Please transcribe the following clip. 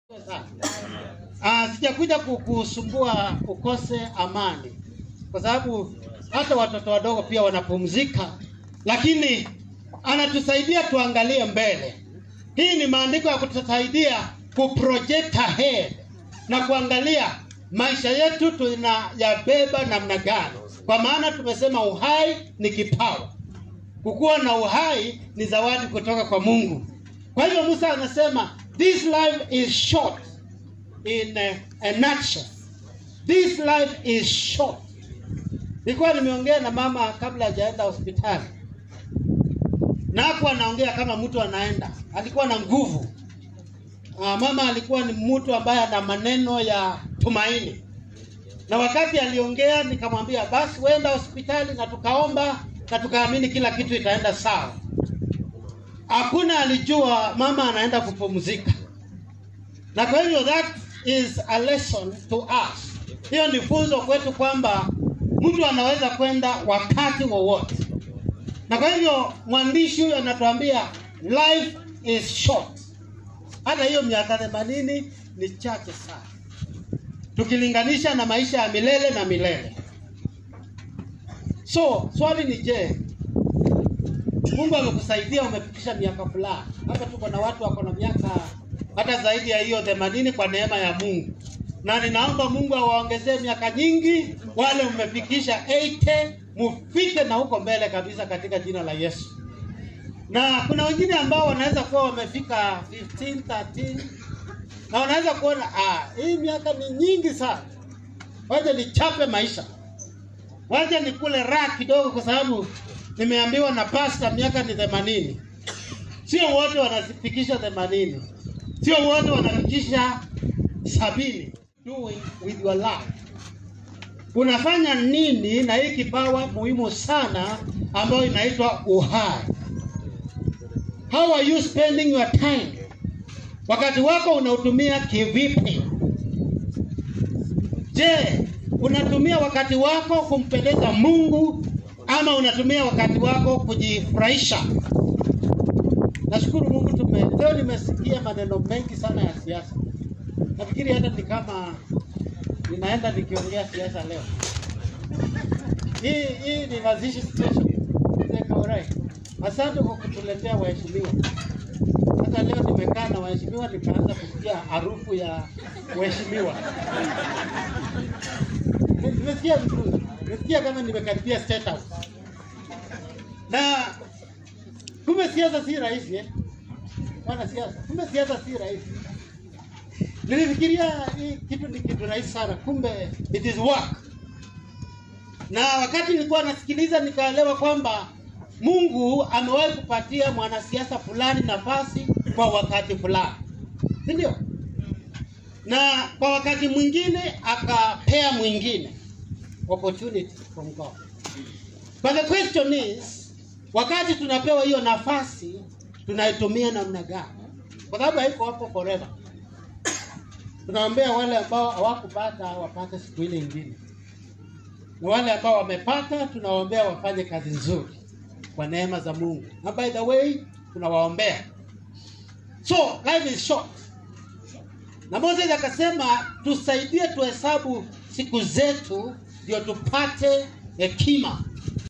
Ah, sijakuja kukusumbua ukose amani, kwa sababu hata watoto wadogo pia wanapumzika, lakini anatusaidia tuangalie mbele. Hii ni maandiko ya kutusaidia kuproject ahead na kuangalia maisha yetu tunayabeba namna gani, kwa maana tumesema uhai ni kipawa. Kukuwa na uhai ni zawadi kutoka kwa Mungu. Kwa hivyo Musa anasema this life is short in a, a nutshell. This life is short. Nilikuwa nimeongea na mama kabla hajaenda hospitali, na hapo anaongea kama mtu anaenda, alikuwa na nguvu. Ah, mama alikuwa ni mtu ambaye ana maneno ya tumaini, na wakati aliongea nikamwambia basi wenda hospitali, na tukaomba na tukaamini kila kitu itaenda sawa. Hakuna alijua mama anaenda kupumzika, na kwa hivyo that is a lesson to us. Hiyo ni funzo kwetu kwamba mtu anaweza kwenda wakati wowote, na kwa hivyo mwandishi huyu anatuambia life is short. Hata hiyo miaka themanini ni chache sana tukilinganisha na maisha ya milele na milele. So swali ni je, Mungu amekusaidia umefikisha miaka fulani. Hapa tuko na watu wako na miaka hata zaidi ya hiyo themanini kwa neema ya Mungu, na ninaomba Mungu awaongezee miaka nyingi. Wale mmefikisha 80 mufike na huko mbele kabisa katika jina la Yesu. Na kuna wengine ambao wanaweza kuwa wamefika 15 13 na wanaweza kuona ah, hii miaka ni nyingi sana, wacha nichape maisha, wacha nikule raha kidogo, kwa sababu nimeambiwa na pasta miaka ni themanini. Sio wote wanafikisha themanini, sio wote wanafikisha sabini. Doing with your life, unafanya nini na hii kipawa muhimu sana ambayo inaitwa uhai? How are you spending your time? Wakati wako unautumia kivipi? Je, unatumia wakati wako kumpendeza Mungu ama unatumia wakati wako kujifurahisha? Nashukuru Mungu tume leo nimesikia maneno mengi sana ya siasa. Nafikiri hata ni kama ninaenda nikiongea siasa leo. Hii hii ni mazishi station. Mzee Kaurai. Asante kwa kutuletea waheshimiwa. Sasa leo nimekaa na waheshimiwa nikaanza kusikia harufu ya waheshimiwa. Nimesikia vizuri. Nimesikia kama nimekaribia State House. Na kumbe siasa si rahisi eh? Wana siasa. Kumbe siasa si rahisi. Nilifikiria hii kitu ni kitu rahisi sana, kumbe it is work. Na wakati nilikuwa nasikiliza nikaelewa kwamba Mungu amewahi kupatia mwanasiasa fulani nafasi kwa wakati fulani, si ndio? Na kwa wakati mwingine akapea mwingine opportunity from God. But the question is, wakati tunapewa hiyo nafasi tunaitumia namna gani? Kwa sababu haiko hapo forever. Tunaombea wale ambao hawakupata wapate siku ile ingine, na wale ambao wamepata tunawaombea wafanye kazi nzuri kwa neema za Mungu. Na by the way, tunawaombea. So life is short. Na Moses akasema tusaidie tuhesabu siku zetu ndio tupate hekima.